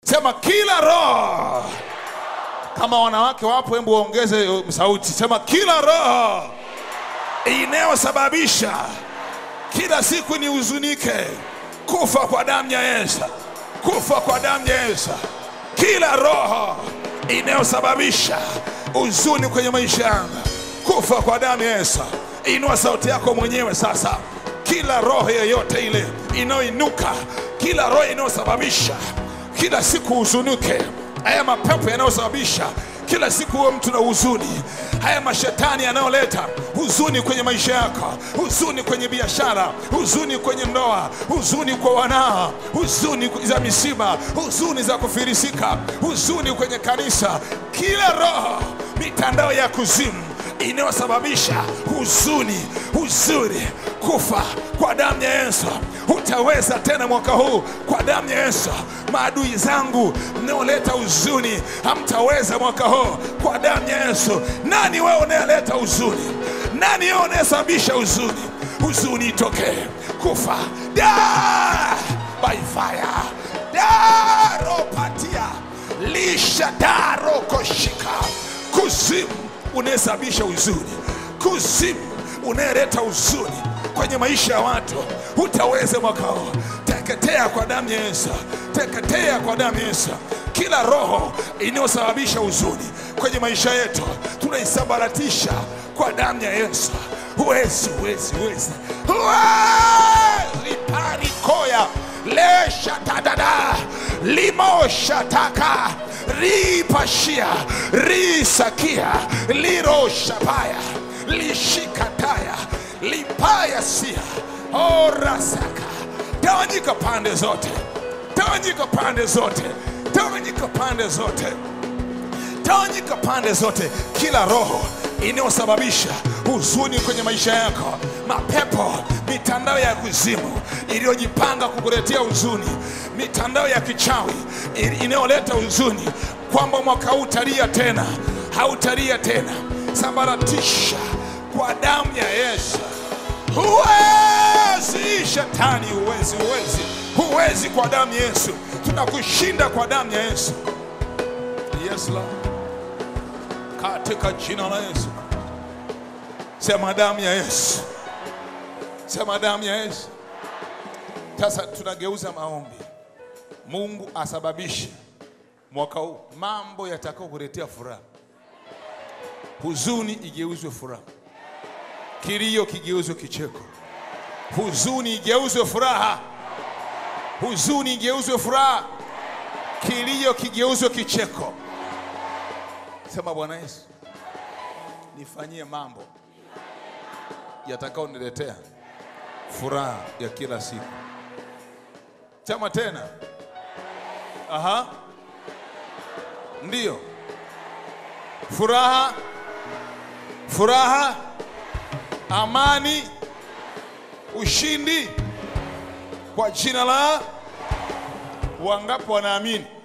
Sema kila roho. Kama wanawake wapo, hebu waongeze uh, sauti. Sema kila roho inayosababisha kila siku ni huzunike, kufa kwa damu ya Yesu, kufa kwa damu ya Yesu. Kila roho inayosababisha huzuni kwenye maisha yangu, kufa kwa damu ya Yesu. Inua sauti yako mwenyewe sasa. Kila roho yoyote ile inayoinuka, kila roho inayosababisha kila siku huzunuke, haya mapepo yanayosababisha kila siku huwe mtu na huzuni, haya mashetani yanayoleta huzuni kwenye maisha yako, huzuni kwenye biashara, huzuni kwenye ndoa, huzuni kwa wanao, huzuni za misiba, huzuni za kufirisika, huzuni kwenye kanisa, kila roho, mitandao ya kuzimu inayosababisha huzuni, huzuni, kufa kwa damu ya Yesu. Hutaweza tena mwaka huu kwa damu ya Yesu. Maadui zangu mnaoleta huzuni, hamtaweza mwaka huu kwa damu ya Yesu. Nani wewe unayeleta huzuni? Nani wewe unayesababisha huzuni? Huzuni itokee, kufa da by fire daropatia lisha darokoshika kuzimu unayesababisha huzuni, kuzimu unayeleta huzuni kwenye maisha ya watu, hutaweza mwaka huu. Teketea kwa damu ya Yesu, teketea kwa damu ya Yesu. Kila roho inayosababisha huzuni kwenye maisha yetu tunaisambaratisha kwa damu ya Yesu. Huwezi, huwezi, huwezi, huwezi parikoya lesha tadada limoshataka ripashia risakia liroshapaya lishikataya lipaya sia orasaka tawanyika pande zote tawanyika pande zote tawanyika pande zote tawanyika pande zote kila roho inayosababisha huzuni kwenye maisha yako mapepo mitandao ya kuzimu iliyojipanga kukuletea huzuni mitandao ya kichawi ili- inayoleta huzuni kwamba mwaka huu utalia tena hautalia tena sambaratisha kwa damu ya yesu huwezi shetani huwezi huwezi huwezi kwa damu ya yesu tunakushinda kwa damu ya yesu yes Lord. katika jina la yesu sema damu ya yesu sema damu ya yesu sasa tunageuza maombi mungu asababishe mwaka huu mambo yatakao kuletea furaha huzuni igeuzwe furaha kilio kigeuzwe kicheko huzuni igeuzwe furaha huzuni igeuzwe furaha kilio kigeuzwe kicheko sema bwana yesu nifanyie mambo yatakaoniletea furaha ya kila siku sema tena aha ndiyo furaha furaha amani ushindi kwa jina la wangapi wanaamini